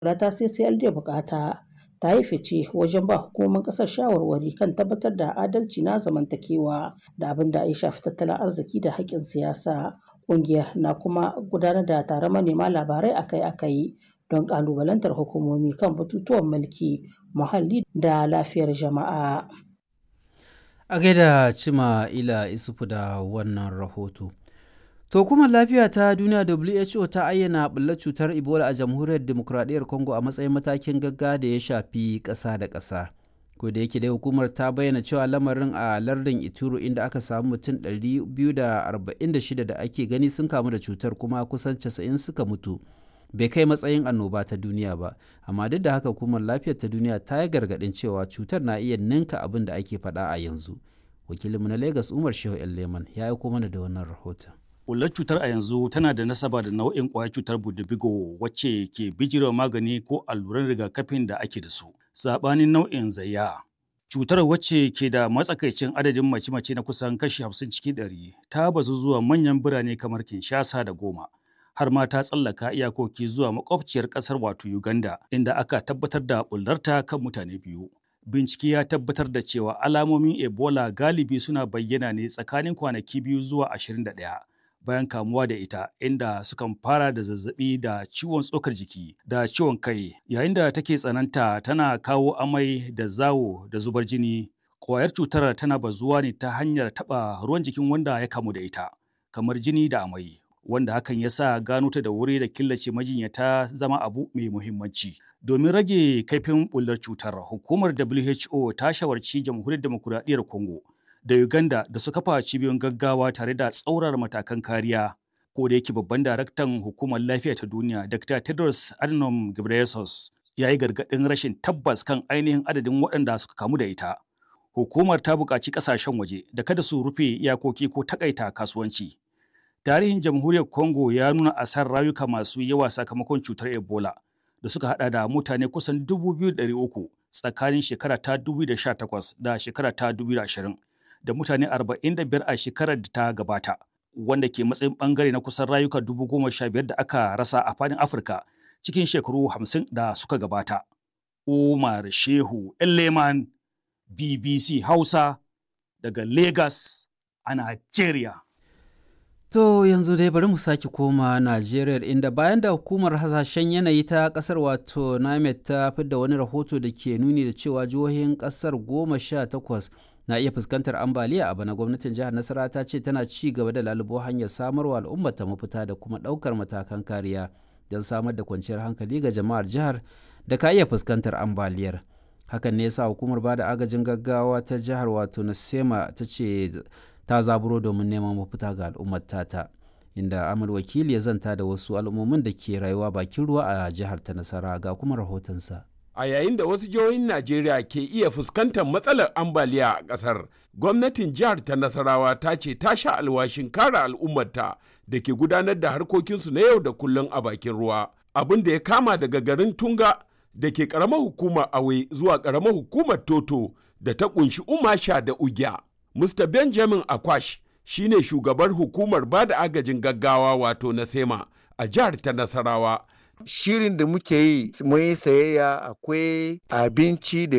ta CCLD bukata ta yi fice wajen ba hukumomin kasar shawarwari kan tabbatar da adalci na zamantakewa da abin da ya shafi tattalin arziki da haƙƙin siyasa ƙungiyar na kuma gudanar da taron manema labarai akai-akai don ƙalubalantar hukumomi kan batutuwan mulki muhalli da lafiyar jama'a a gaida cima ila isufu da wannan rahoto To hukumar lafiya ta duniya WHO ta ayyana ɓullar cutar Ebola a jamhuriyar demokuraɗiyyar Congo a matsayin matakin gagga da ya shafi ƙasa da ƙasa. Ko da yake dai hukumar ta bayyana cewa lamarin a lardin Ituro inda aka samu mutum 246 da ake gani sun kamu da cutar kuma kusan 90 suka mutu. Bai kai matsayin annoba ta duniya ba, amma duk da haka hukumar lafiyar ta duniya ta yi gargaɗin cewa cutar na iya ninka abin da ake faɗa a yanzu. Wakilinmu na Lagos Umar Shehu Leman ya aiko mana da wannan rahoton. Ƙullar cutar a yanzu tana da nasaba da nau'in ƙwayar cutar budubigo wacce ke bijirewa magani ko alluran rigakafin da ake da su. Saɓanin nau'in zayya. Cutar wacce ke da matsakaicin adadin mace-mace na kusan kashi hamsin cikin ɗari ta bazu zuwa manyan birane kamar Kinshasa da Goma. Har ma ta tsallaka iyakoki zuwa makwabciyar ƙasar wato Uganda inda aka tabbatar da ɓullarta kan mutane biyu. Bincike ya tabbatar da cewa alamomin Ebola galibi suna bayyana ne tsakanin kwanaki biyu zuwa ashirin da ɗaya. bayan kamuwa da ita inda sukan fara da zazzabi da ciwon tsokar jiki da ciwon kai yayin da take tsananta tana kawo amai da zawo da zubar jini ƙwayar cutar tana bazuwa ne ta hanyar taɓa ruwan jikin wanda ya kamu da ita kamar jini da amai wanda hakan ya sa gano ta da wuri da killace majinyata zama abu mai muhimmanci domin rage kaifin bullar cutar hukumar WHO ta shawarci jamhuriyar demokuraɗiyyar Congo da Uganda da su kafa cibiyoyin gaggawa tare da tsaurar matakan kariya. Ko da yake babban daraktan hukumar lafiya ta duniya Dr. Tedros Adhanom Ghebreyesus ya yi gargaɗin rashin tabbas kan ainihin adadin waɗanda suka kamu da ita. Hukumar ta buƙaci ƙasashen waje da kada su rufe iyakoki ko takaita kasuwanci. Tarihin jamhuriyar Congo ya nuna asar rayuka masu yawa sakamakon cutar Ebola da suka hada da mutane kusan 2,300 tsakanin shekara ta 2018 da shekara ta 2020. da mutane 45 a shekarar da ta gabata wanda ke matsayin bangare na kusan rayuka dubu goma sha biyar da aka rasa a fadin afirka cikin shekaru hamsin da suka gabata umar shehu leman bbc hausa daga lagos a nigeria To yanzu dai bari mu sake koma Najeriya inda bayan da hukumar hasashen yanayi ta kasar wato NAMED ta fidda wani rahoto da ke nuni da cewa jihohin kasar goma sha takwas na iya fuskantar ambaliya a bana gwamnatin jihar Nasara ta ce tana ci gaba da lalubo hanyar samarwa al'ummar ta mafita da kuma ɗaukar matakan kariya don samar da kwanciyar hankali ga jama'ar jihar da ka iya fuskantar ambaliyar. Hakan ne yasa hukumar bada agajin gaggawa ta jihar wato Nasema ta ce ta zaburo domin neman mafita ga al'ummar tata inda amal wakili ya zanta da wasu al'ummomin da ke rayuwa bakin ruwa a jihar ta nasara ga kuma rahotonsa a yayin da wasu jihohin najeriya ke iya fuskantar matsalar ambaliya a ƙasar gwamnatin jihar ta nasarawa ta ce ta sha alwashin kare al'ummarta da ke gudanar da harkokinsu na yau da kullum a bakin ruwa abin da ya kama daga garin tunga da ke ƙaramar hukumar awe zuwa ƙaramar hukumar toto da ta ƙunshi umasha da ugya Mr. Benjamin Akwash shi ne shugabar hukumar ba da agajin gaggawa wato na SEMA a jihar ta Nasarawa. Shirin da muke yi mun yi sayayya akwai abinci da